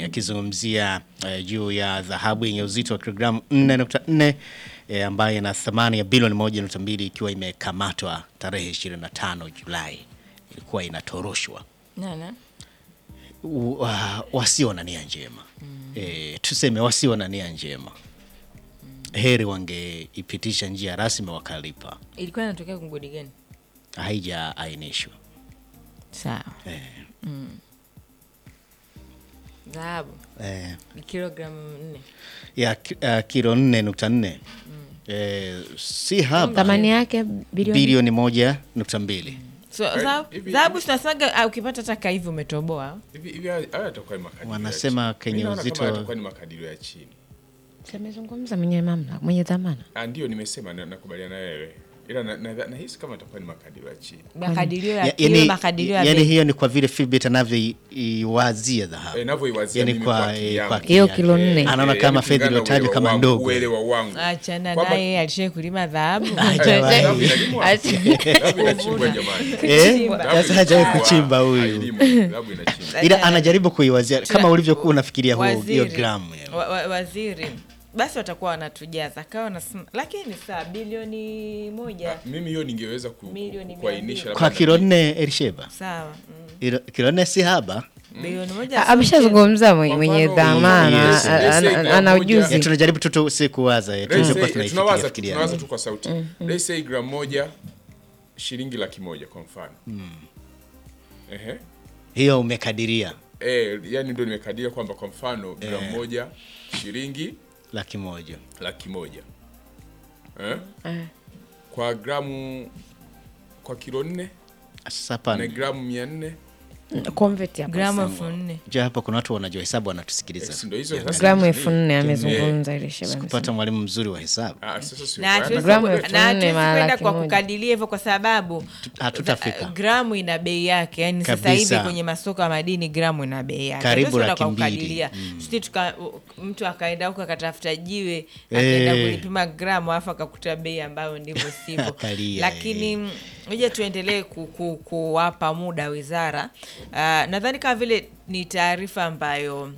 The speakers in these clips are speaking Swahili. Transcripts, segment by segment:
akizungumzia eh, juu ya dhahabu yenye uzito wa kilogramu 4.4 eh, ambayo ina thamani ya bilioni 1.2 ikiwa imekamatwa tarehe 25 Julai, ilikuwa inatoroshwa Nana. U- wa- wasio na nia njema eh, tuseme wasio na nia njema heri wangeipitisha njia rasmi wakalipa, Ilikuwa inatokea mgodi gani? haijaainishwa Sawa. eh, Dhahabu eh, ni kilogramu nne. ya ki- uh, kilo 4.4 eh, si haba thamani yake bilioni bilioni moja nukta mbili So dhahabu- hivi- dhahabu tunasemaga ah, ukipata taka hivi umetoboa. Hivi hivi haya haya yatakuwa ni makadirio. Wanasema ya chini. kenye Mimi naona uzito- kama yatakuwa ni makadirio ya chini. amezungumza mwenye mamlaka mwenye dhamana Ah, ndio nimesema na- nakubaliana na wewe. Ila na- na- nahisi kama yatakuwa ni makadirio ya chini. Makadirio ya Ya- kilo, yani, makadirio ya yani bei. hiyo ni kwa vile Fitbit anavyoiwazia dhahabu Eh, navyoiwazia yani mimi kwa, kwa akili eh, yangu. kwa akili Hiyo yake. kilo nne. anaona Eh, kama yani fedha kulingana na iliyotajwa uelewa kama wangu, ndogo Uelewa wangu. Achana Kwamba- naye alishai kulima dhahabu. Dhahabu inalimwa? Dhahabu inachimbwa jamani. Eh, Dhahabu sasa hajawahi inachimbwa. kuchimba huyu Hailimwi, dhahabu inachimbwa. ila anajaribu kuiwazia kama ulivyokuwa unafikiria huo- hiyo Waziri, gramu yani. wa, wa, waziri basi watakuwa wanatujaza kawa wanasema, lakini saa bilioni moja Mimi hiyo ningeweza ku- ku- Milioni kuainisha mia labda kwa na- kilo nne Elisheba sawa mm. Ilo- kilo nne si haba bilioni moja A- sio ameshazungumza mwenye Kwa mwenye mfano, dhamana yes, a- yes, a- yes, a- ana moja- ujuzi ya tunajaribu tu tu si kuwaza eh, Let's tulivyokuwa say, tunaifikiria tunawaza tu- fikiria. tunawaza tu kwa sauti Let's say gram moja shilingi laki moja kwa mfano Ehe. hiyo umekadiria Eh, yani ndio nimekadiria kwamba kwa mfano gram moja shilingi laki moja laki moja eh? Eh. kwa gramu kwa kilo nne sasa na hapa gramu mia nne convert hapo gramu sawa. elfu nne je hapa kuna watu wanajua hesabu Eh, wanatusikiliza si ndio hizo sasa gramu ni- elfu nne amezungumza ile sheba kupata mwalimu mzuri wa hesabu Ah, sasa sio na kwa- hatuwezi Gramu ku- elfu na hatuwezi nne mara kwenda laki kwa moja. kukadiria hivyo kwa sababu hatutafika. za- gramu ina bei yake yani sasa Kabisa. hivi kwenye masoko ya madini gramu ina bei yake Karibu Hatuwezi kwenda laki kwa mbili. kukadiria Sisi tuka- u- mtu akaenda huko akatafuta jiwe akaenda Eh. kulipima gramu alafu akakuta bei ambayo ndivyo sivyo Akalia, lakini mm, ngoja tuendelee ku, ku, kuwapa muda wizara uh, nadhani kama vile ni taarifa ambayo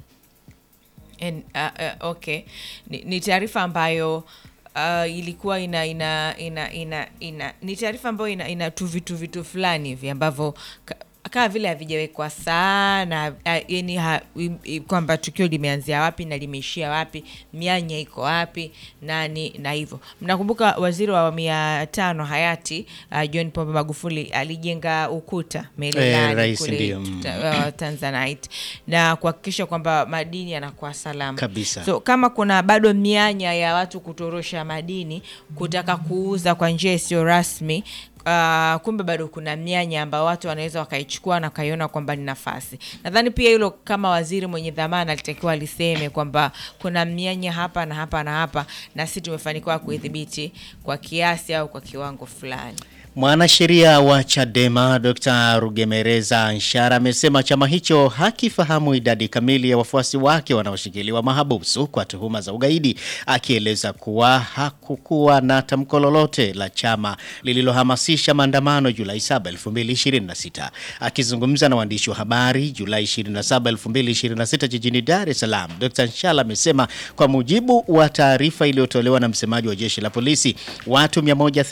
En, uh, uh, okay ni, ni taarifa ambayo uh, ilikuwa ina ina ina ina, ina ni taarifa ambayo ina, ina tu vitu vitu fulani hivi ambavyo ka- kama vile havijawekwa sana uh, yani ha, i- i- kwamba tukio limeanzia wapi na limeishia wapi mianya iko wapi nani na hivyo mnakumbuka waziri wa awamu ya tano hayati uh, john pombe magufuli alijenga ukuta Eh, melelani rais kule ndio, mm. ta- uh, tanzanite na kuhakikisha kwamba madini yanakuwa salama Kabisa. so kama kuna bado mianya ya watu kutorosha madini kutaka kuuza kwa njia isiyo rasmi Uh, kumbe bado kuna mianya ambayo watu wanaweza wakaichukua na wakaiona kwamba ni nafasi nadhani pia hilo kama waziri mwenye dhamana alitakiwa aliseme kwamba kuna mianya hapa na hapa na hapa na sisi tumefanikiwa kuidhibiti kwa kiasi au kwa kiwango fulani Mwanasheria wa Chadema Dr. Rugemereza Nshara amesema chama hicho hakifahamu idadi kamili ya wafuasi wake wanaoshikiliwa mahabusu kwa tuhuma za ugaidi, akieleza kuwa hakukuwa na tamko lolote la chama lililohamasisha maandamano Julai 7, 2026. Akizungumza na waandishi wa habari Julai 27, 2026 jijini Dar es Salaam, Dr. Nshala amesema kwa mujibu wa taarifa iliyotolewa na msemaji wa jeshi la polisi, watu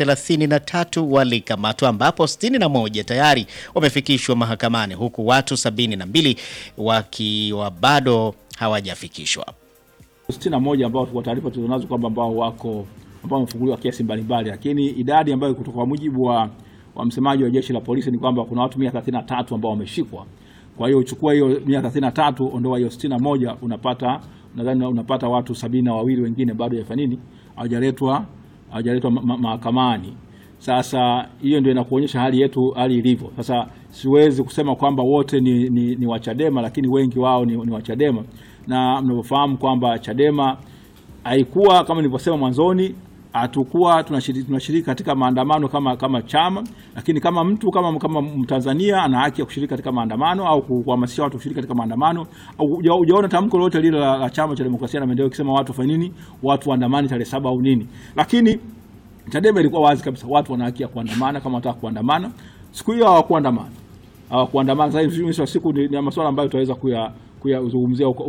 133 walikamatwa ambapo 61 tayari wamefikishwa mahakamani huku watu 72 wakiwa bado hawajafikishwa. sitini na moja ambao kwa taarifa tulizonazo kwamba ambao wako ambao wamefunguliwa kesi mbalimbali, lakini idadi ambayo kutoka kwa mujibu wa, wa msemaji wa jeshi la polisi ni kwamba kuna watu 133 ambao wameshikwa. Kwa hiyo uchukua hiyo 133 ondoa hiyo 61 unapata nadhani unapata watu sabini na wawili wengine bado hawajafanya nini, hawajaletwa hawajaletwa ma- ma- mahakamani. Sasa hiyo ndio inakuonyesha hali yetu hali ilivyo. Sasa siwezi kusema kwamba wote ni, ni, ni wa Chadema, lakini wengi wao ni, ni wa Chadema na mnavyofahamu kwamba Chadema haikuwa kama nilivyosema mwanzoni, hatukuwa tunashiriki, tunashiriki katika maandamano kama kama chama, lakini kama mtu kama kama Mtanzania ana haki ya kushiriki katika maandamano au ku- kuhamasisha watu kushiriki katika maandamano. Au huja- Hujaona tamko lolote lile la, la chama cha demokrasia na maendeleo kisema watu wafanye nini, watu waandamani tarehe saba au nini, lakini Chadema ilikuwa wazi kabisa, watu wana haki ya kuandamana kama wanataka kuandamana. Siku hiyo hawakuandamana, hawakuandamana. Sasa hivi mwisho wa siku ni, ni masuala ambayo tutaweza kuya kuyazungumzia huko